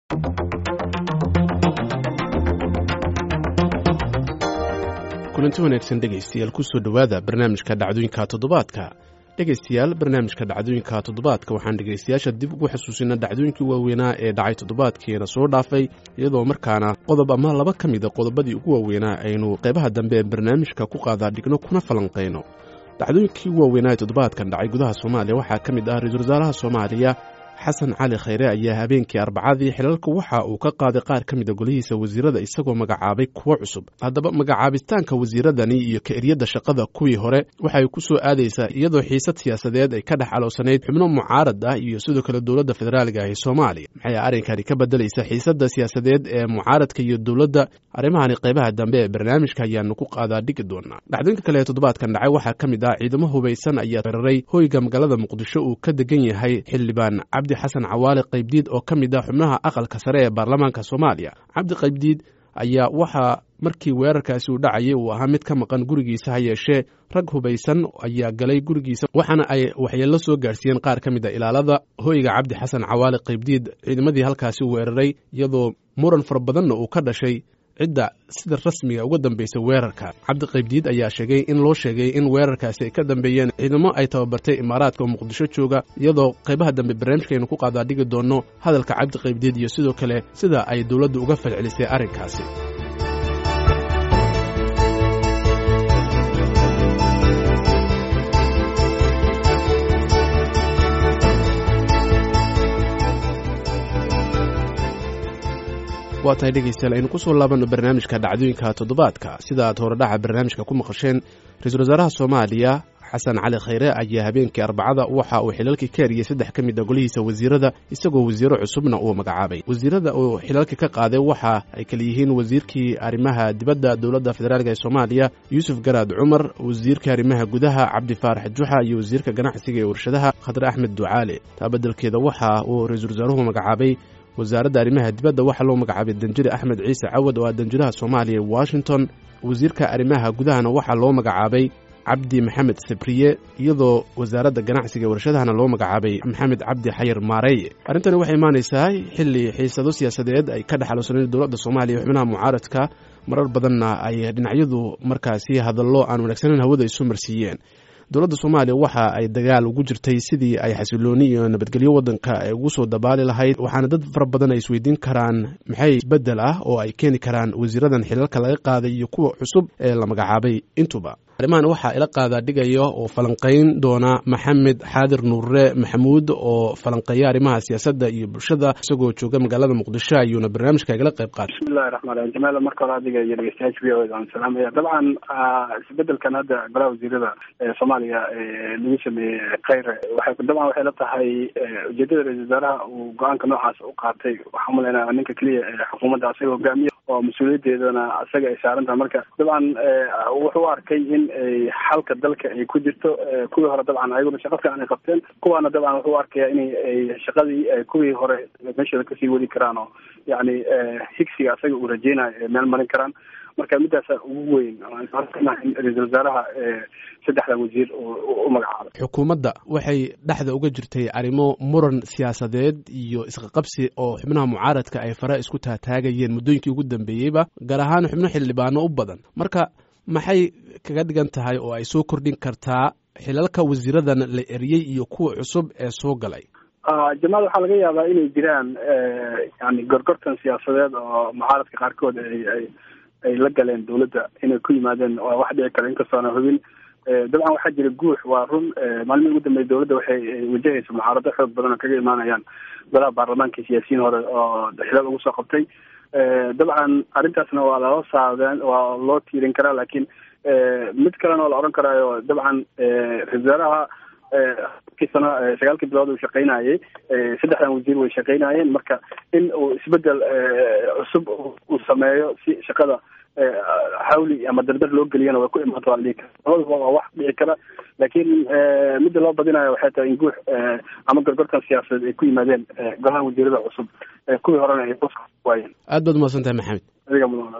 kulanti wanaagsan dhegaystayaal kusoo dhowaada barnaamijka dhacdooyinka toddobaadka dhegaystayaal barnaamijka dhacdooyinka toddobaadka waxaan dhegaystayaasha dib ugu xasuusinaa dhacdooyinkii waaweynaa ee dhacay toddobaadkiina soo dhaafay iyadoo markaana qodob ama laba ka mida qodobadii ugu waaweynaa aynu qaybaha dambe ee barnaamijka ku qaadaa dhigno kuna falanqayno dhacdooyinkii ugu waaweynaa ee toddobaadkan dhacay gudaha soomaaliya waxaa ka mid ah ra-iisul wasaaraha soomaaliya xasan cali khayre ayaa habeenkii arbacadii xilalka waxa uu ka qaaday qaar ka mida golihiisa wasiirada isagoo magacaabay kuwo cusub haddaba magacaabitaanka wasiiradani iyo ka-eryadda shaqada kuwii hore waxay ku soo aadaysaa iyadoo xiisad siyaasadeed ay ka dhex aloosanayd xubno mucaarad ah iyo sidoo kale dowladda federaaliga ee soomaaliya maxay arrinkani ka bedelaysa xiisadda siyaasadeed ee mucaaradka iyo dowladda arrimahani qaybaha dambe ee barnaamijka ayaanu ku qaadaa dhigi doonaa dhacdooyinka kale ee toddobaadkan dhacay waxaa ka mid ah ciidamo hubaysan ayaa weeraray hoyga magaalada muqdisho uu ka degan yahay xildhibaan cabdi xasan cawaale qaybdiid oo ka mid ah xubnaha aqalka sare ee baarlamaanka soomaaliya cabdi qaybdiid ayaa waxaa markii weerarkaasi uu dhacayay uu ahaa mid ka maqan gurigiisa ha yeeshee rag hubaysan ayaa galay gurigiisa waxaana ay waxyeello soo gaarsiiyeen qaar ka mid a ilaalada hoyga cabdi xasan cawaale qaybdiid ciidamadii halkaasi weeraray iyadoo muran fara badanna uu ka dhashay cidda sida rasmiga uga dambaysa weerarka cabdi qaybdiid ayaa sheegay in loo sheegay in weerarkaasi ay ka dambeeyeen ciidamo ay tababartay imaaraadka oo muqdisho jooga iyadoo qaybaha dambe barnaamijkaaynu ku qaadaa dhigi doonno hadalka cabdi qaybdiid iyo sidoo kale sida ay dowladdu uga falcelisay arrinkaasi waa tahay dhegaystayaal aynu ku soo laabanno barnaamijka dhacdooyinka toddobaadka sida aad horedhaca barnaamijka ku maqasheen ra-iisul wasaaraha soomaaliya xasan cali khayre ayaa habeenkii arbacada waxa uu xilalkii ka eriyey saddex ka mid a golihiisa wasiirada isagoo wasiiro cusubna uu magacaabay wasiirada uu xilalka ka qaaday waxa ay kala yihiin wasiirkii arrimaha dibadda dowladda federaalk ee soomaaliya yuusuf garaad cumar wasiirka arrimaha gudaha cabdi faarax juxa iyo wasiirka ganacsiga ee warshadaha khadre axmed ducaale taa beddelkeeda waxa uu ra-iisul wasaaruhu magacaabay wasaaradda arrimaha dibadda waxaa loo magacaabay danjire axmed ciise cawad oo ah danjiraha soomaaliya ee washington wasiirka arrimaha gudahana waxaa loo magacaabay cabdi maxamed sabriye iyadoo wasaaradda ganacsiga ee warshadahana loo magacaabay maxamed cabdi xayir maareeye arrintani waxay imaanaysaa xilli xiisado siyaasadeed ay ka dhex aloosanayn dowladda soomaaliya ee xubnaha mucaaradka marar badanna ay dhinacyadu markaasi hadallo aan wanaagsaneyn hawada isu marsiiyeen dowladda soomaaliya waxa ay dagaal ugu jirtay sidii ay xasilooni iyo nabadgelyo waddanka ay ugu soo dabaali lahayd waxaana dad fara badan ay isweydiin karaan maxay isbeddel ah oo ay keeni karaan wasiiradan xilalka laga qaaday iyo kuwa cusub ee la magacaabay intuba arrimahan waxaa ila qaadaa dhigaya oo falanqayn doona maxamed xaadir nuurre maxamuud oo falanqeeya arrimaha siyaasadda iyo bulshada isagoo jooga magaalada muqdisho ayuuna barnaamijka igala qayb qaatay bismillahi raxmaan raxiim jamaal marka hore adiga iyo dhegeystayaasha v o da aan salaamaya dabcan isbedelkan hadda golaha wasiirada ee soomaaliya lagu sameeyey khayre waxay dabcan waxay la tahay ujeedada ra-isul wasaaraha uu go-aanka noocaas u qaatay waxaa umalaynaa ninka keliya ee xukuumadda asaga hogaamiya oo mas-uuliyadeedana asaga ay saaran tahay marka dabcan wuxuu u arkay in xalka dalka ay ku jirto kuwii hore dabcan ayaguna shaqa fiican ay qabteen kuwaana dabcan wuxuu u arkaya in shaqadii kuwii hore meesheeda kasii wadi karaan oo yani higsiga asaga uu rajeynayo ay meel marin karaan marka midaasa ugu weyn in ra-isul wasaaraha saddexdan wasiir u magacaabay xukuumadda waxay dhexda uga jirtay arrimo muran siyaasadeed iyo isqaqabsi oo xubnaha mucaaradka ay fara isku taataagayeen muddooyinkii ugu dambeeyeyba gaar ahaan xubno xildhibaano u badan marka maxay kaga dhigan tahay oo ay soo kordhin kartaa xilalka wasiiradan la eriyey iyo kuwa cusub ee soo galay jamaal waxaa laga yaabaa inay jiraan yani gorgortan siyaasadeed oo mucaaradka qaarkood ay ay ay la galeen dawladda inay ku yimaadeen waa wax dhici kara inkastoona hubin dabcan waxaa jira guux waa run maalmihii ugu dambeeyay dawladda waxay wajahaysa mucaarado xoog badan oo kaga imaanayaan golaha baarlamaanka siyaasiyiin hore oo xilal ugu soo qabtay dabcan arrintaasna waa loo saadeen waa loo tiirin karaa laakiin mid kalena oo la odhan karaayo dabcan ra-isul wasaaraha kii sano sagaalkii bilood uu shaqaynayay saddexdan wasiir way shaqaynayeen marka in uu isbedel cusub uu sameeyo si shaqada xawli ama dardar loo geliyana way ku imaanta waa la dhihi kara labadaba waa wax dhici kara laakiin midda loo badinayo waxay tahay in guux ama gorgortan siyaasadeed ay ku yimaadeen golaha wasiirada cusub kuwii horena ay waayeen aad baad umahadsan tahay maxamed adiga mudan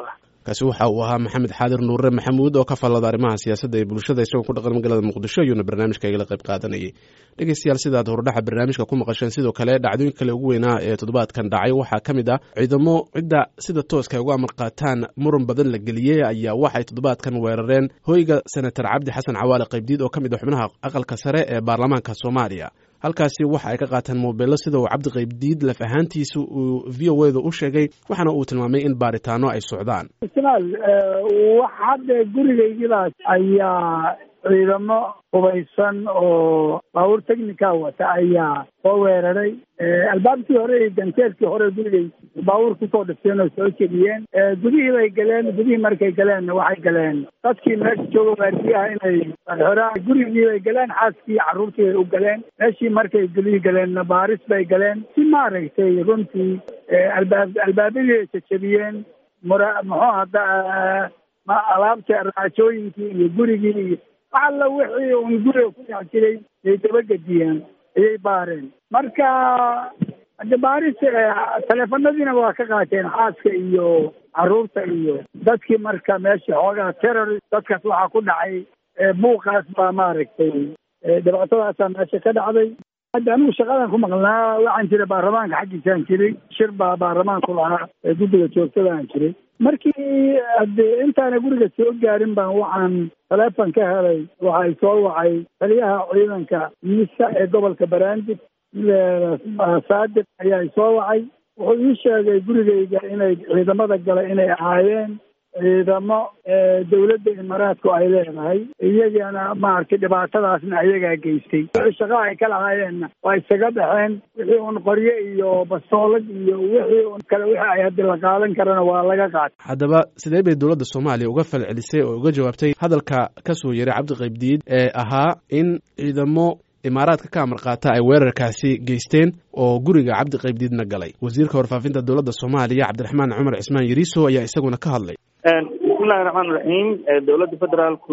kaasi waxa uu ahaa maxamed xaadir nuure maxamuud oo ka fallada arrimaha siyaasadda ee bulshada isagoo ku dhaqan magaalada muqdisho ayuuna barnaamijka igala qayb qaadanayay dhegeystayaal sidaad hordhaxa barnaamijka ku maqasheen sidoo kale dhacdooyin kale ugu weynaa ee toddobaadkan dhacay waxaa ka mid ah ciidamo cidda sida tooska ay uga amar qaataan muran badan la geliyey ayaa waxay toddobaadkan weerareen hoyga senator cabdi xasan cawaale qaybdiid oo ka mid ah xubnaha aqalka sare ee baarlamaanka soomaaliya halkaasi waxa ay ka qaateen moobeello sida uu cabdi qaybdiid laf ahaantiisa uu v o eda u sheegay waxaana uu tilmaamay in baaritaano ay socdaan ismaal wax hadda gurigaygidaas ayaa ciidamo hubaysan oo baabuur technica wata ayaa soo weeraray albaabkii hore iyo ganteedkii hore gurigay baabuur kusoo dhifteen oo soo jebiyeen gudihii bay galeen gudihii markay galeen waxay galeen dadkii meesha jooga waardiyaha inay xoraan gurigii bay galeen xaaskii carruurtii bay u galeen meeshii markay gulihii galeenna baaris bay galeen si maaragtay runtii albaab albaabadii ay jejebiyeen mura muxuu hadda alaabta raajooyinkii iyo gurigii iyo wax alla wixii un guriga ku dhex jiray ay dabagediyeen ayay baareen marka hade baaris teleefanadiina waa ka qaateen xaaska iyo carruurta iyo dadkii marka meesha xoogaa terrorist dadkaas waxaa ku dhacay buuqaas baa maaragtay dhibaatadaasaa meesha ka dhacday hadda anigu shaqadan ku maqnaa waxaan jiray baarlamaanka xaggiisaan jiray shir baa baarlamaanku lahaa ee guddiga joogtadaan jiray markii hade intaana guriga soo gaarin baan waxaan taleefon ka helay waxay soo wacay taliyaha ciidanka miisa ee gobolka baraandib saadiq ayaa soo wacay wuxuu ii sheegay gurigayga inay ciidamada gala inay ahaayeen ciidamo dawladda imaaraadku ay leedahay iyagana maaragtay dhibaatadaasna ayagaa geystay wixii shaqa ay ka lahaayeenna waa isaga baxeen wixii un qoryo iyo bastoolad iyo wixii un kale wixii ay haddi la qaadan karana waa laga qaatay haddaba sidee bay dowladda soomaaliya uga falcelisay oo uga jawaabtay hadalka ka soo yeray cabdi qaybdiid ee ahaa in ciidamo imaaraadka ka amar qaata ay weerarkaasi geysteen oo guriga cabdi qaybdiidna galay wasiirka warfaafinta dowladda soomaaliya cabdiraxmaan cumar cismaan yariiso ayaa isaguna ka hadlay bismillahi raxmaan raxiim dowladda federaalku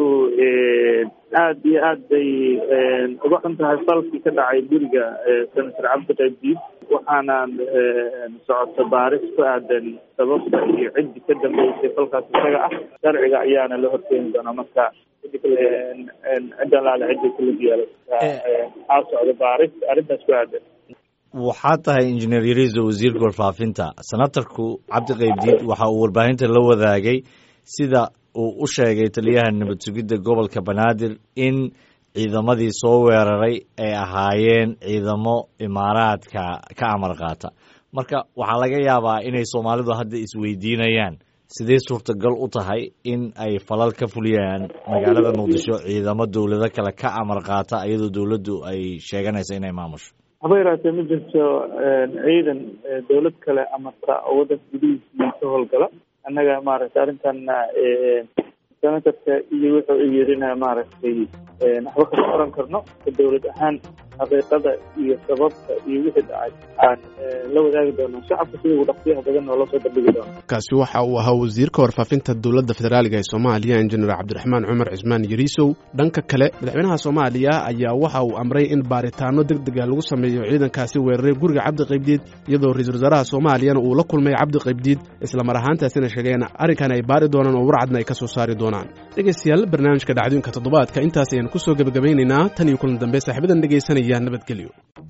aad iyo aad bay uga xun tahay falkii ka dhacay guriga senator cabdi qaybdiid waxaana socota baaris ku aadan sababta iyo ciddi ka dambeysay falkaas isaga ah sharciga ayaana la horkeeni doonaa marka cidda laale cidda kulug yeelay aa socda baaris arrintaas ku aadan waxaa tahay injineer yariiso wasiirka warfaafinta senatarku cabdi qaybdiid waxa uu warbaahinta la wadaagay sida uu u sheegay taliyaha nabad sugidda gobolka banaadir in ciidamadii soo weeraray ay ahaayeen ciidamo imaaraadka ka amar qaata marka waxaa laga yaabaa inay soomaalidu hadda isweydiinayaan sidee suurtagal u tahay in ay falal ka fuliyaan magaalada muqdisho ciidamo dowlado kale ka amar qaata iyadoo dowladdu ay sheeganayso inay maamusho haba yaraatee ma jirto ciidan dowlad kale amarta oo waddanka gudihiisii ka howlgala annaga maaragtay arrintana senatarka iyo wuxuu u yirina maaragtay waxba kama oran karno dowlad ahaan xaqiiqada iyo sababta iyo wixii dhacay aan la wadaagi doono shacabka sida ugu dhaqsiyaha badan oo lasoo bandhigi doono kaasi waxa uu ahaa wasiirka warfaafinta dowladda federaaliga ee soomaaliya injineer cabdiraxmaan cumar cismaan yariisow dhanka kale madaxweynaha soomaaliya ayaa waxa uu amray in baaritaano deg dega lagu sameeyo ciidankaasi weeraray guriga cabdi qaybdiid iyadoo ra-iisul wasaaraha soomaaliyana uu la kulmay cabdi qaybdiid islamar ahaantaasina sheegeen arrinkan ay baari doonaan oo warcadna ay ka soo saari doonaan dhegeystayaal barnaamijka dhacdooyinka toddobaadka intaas ayaan ku soo gebagabaynaynaa tan iyo kulan dambe saaxiibadan dhegaysanaya nabadgelyo